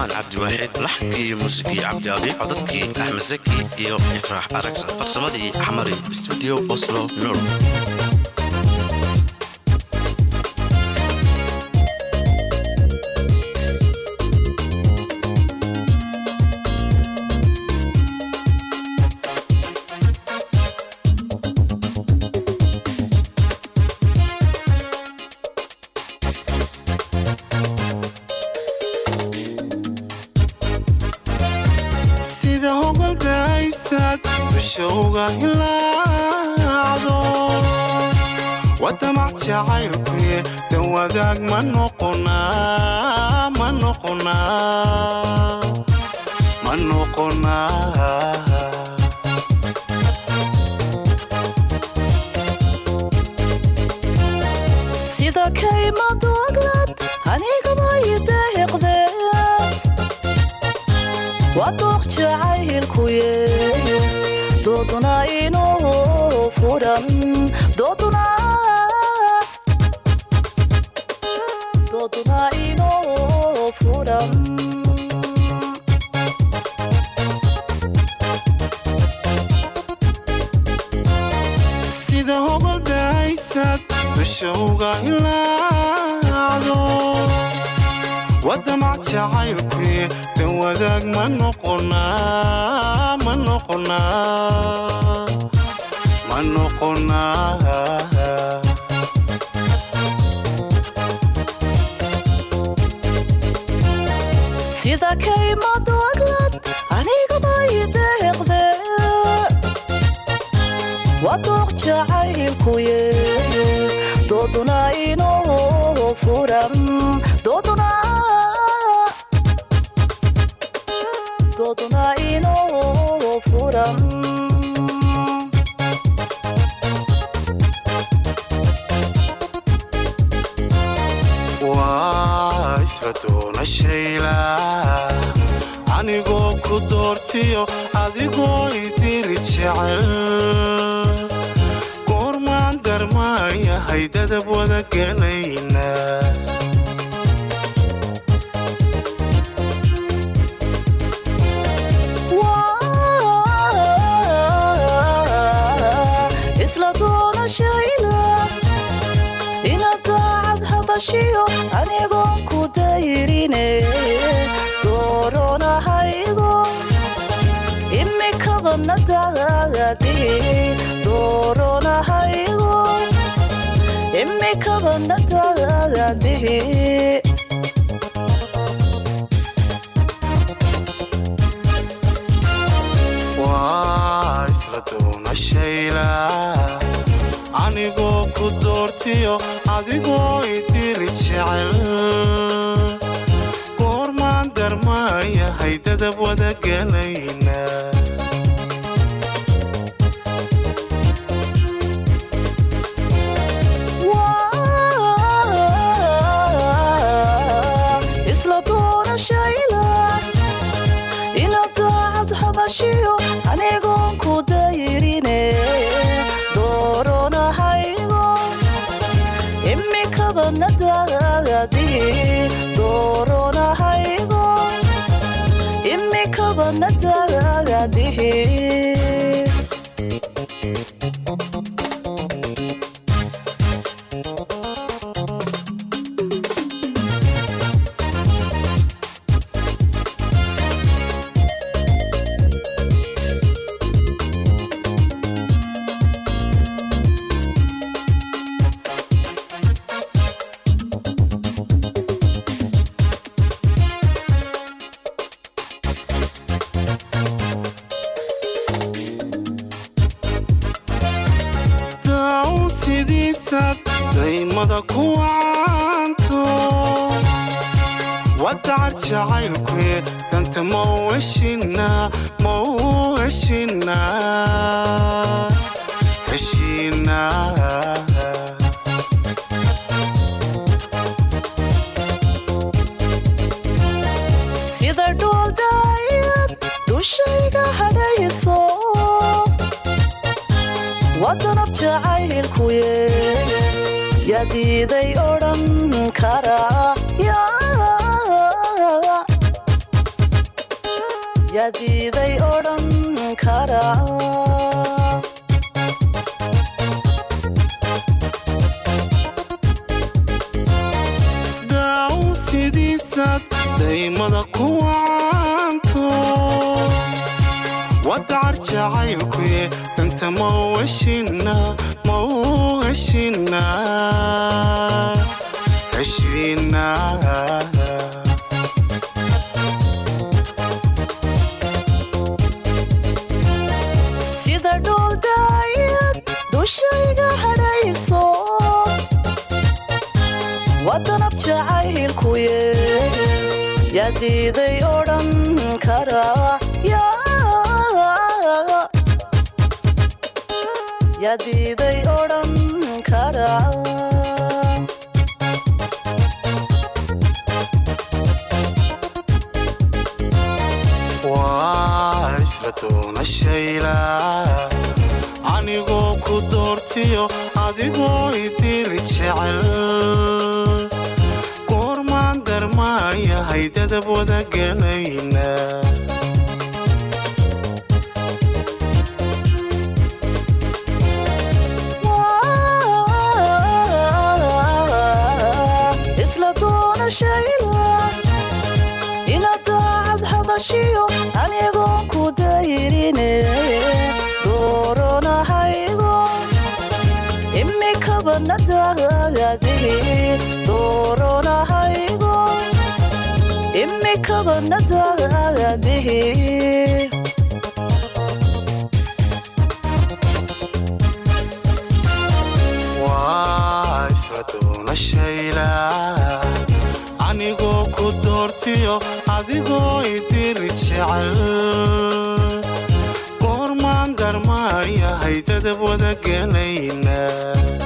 cismaan cabdiwaaxid laxnkii muusigii cabdiabi codadkii axmed zaki iyo ifraax aragsan farsamadii xamari stuudio oslo nor sida hogaldaysad dushowga hilaacdo wadamac jacaylkuye dan wadaag ma noqonaa ma noqonaa ma noqonaa sida kaymadoglad anigaba ideeqde waa dooq jacaylkuye dooduna inuu furan dooduna dooduna inuu furan sida hogaldaysad dushowga hilaacdo wadamac jacaylkuye dan wadaag ma noqonaa ma noqonaa ma noqonaa sida kaymadoglad anigaba ideeqde waa dooq jacaylkuye dooduna inuu furan dooduna dooduna inuu furan waa isla doonashayla anigoo ku doortiyo adigoo idiri jecel goormaan darmaayahay dadab wada gelayna waa isla doonashayla inaad daacad hadashiyo anigoon ku dayrine dooronahaygo imikabana daadi dooronahaygo imikabana daadi waa isla doonashayla anigoo ku doortiyo adigoo idiri jecel goormaan darmaayahay dadab wada gelayna waa isla doonashayla inaad daacad hadashiyo anigoon ku dayrine dooronahaygo imikabana daadi dooronahaygo imikabana daadi daaw sidiisaad daymada ku wacanto wadacar jacaylkuye danta mau heshinaa mau heshinaa heshinaa sida dhooldayad dushayga hadhayso wadanab jacaylkuye yadiiday odhan karaa yaa yaa diiday odhan kara daaw sidiisaad daymada ku wacanto wadacar jacaylkuye inta mau heshina mau heshina heshina sida dhooldayad dushayga hadhayso wadanab jacaylkuye yaa diiday odhan kara yaa diiday odhan kara waa isla doonashayla anigoo ku doortiyo adigoo idiri jecel goormaan darmaayahay dadab wada gelayna isla doonashayla inaad daacad hadashiyo anigoon ku dayrine dooronahaygo imikaba nadaagadihi dooronahaygo imikaba nadaagadihi waa isla doonashayla anigoo ku doortiyo adigoo idiri jecel goormaan darmaayahay dadab wada gelayna